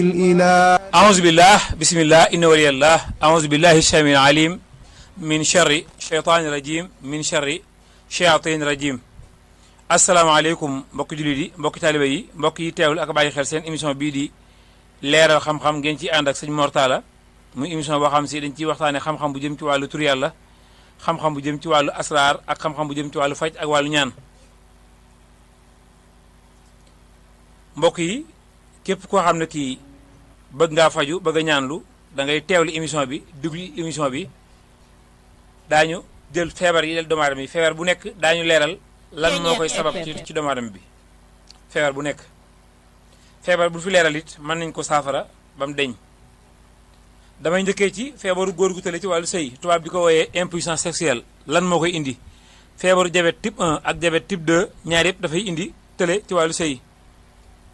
الإله أعوذ بالله بسم الله إن ولي الله أعوذ بالله السميع العليم من شر شيطان الرجيم من شر شياطين الرجيم asalaamaaleykum mbokki jullit yi mbokki taaliba yi mbokk yi teewul ak bàyyi xel seen émission bii di leeral xam-xam ngeen ci ànd ak sëñ Mortala muy émission boo xam si dañ ciy waxtaane xam-xam bu jëm ci wàllu tur yàlla xam-xam bu jëm ci wàllu asraar ak xam-xam bu jëm ci wàllu faj ak wàllu ñaan mbokk yi képp koo xam ne kii bëgg ngaa faju bëgg a ñaanlu da ngay teewlu émission bi dugli émission bi daañu jël feebar yi del doomu aadama yi feebar bu nekk daañu leeral lan moo koy sabab ci ci doomu aadama bi feebar bu nekk feebar bu fi leeral it mën nañ ko saafara ba mu deñ damay njëkkee ci feebaru góor gu tële ci wàllu sëy tubaab di ko wooyee impuissance sexuelle lan moo koy indi feebaru diabète type 1 ak diabète type 2 ñaar yëpp dafay indi tële ci wàllu sëy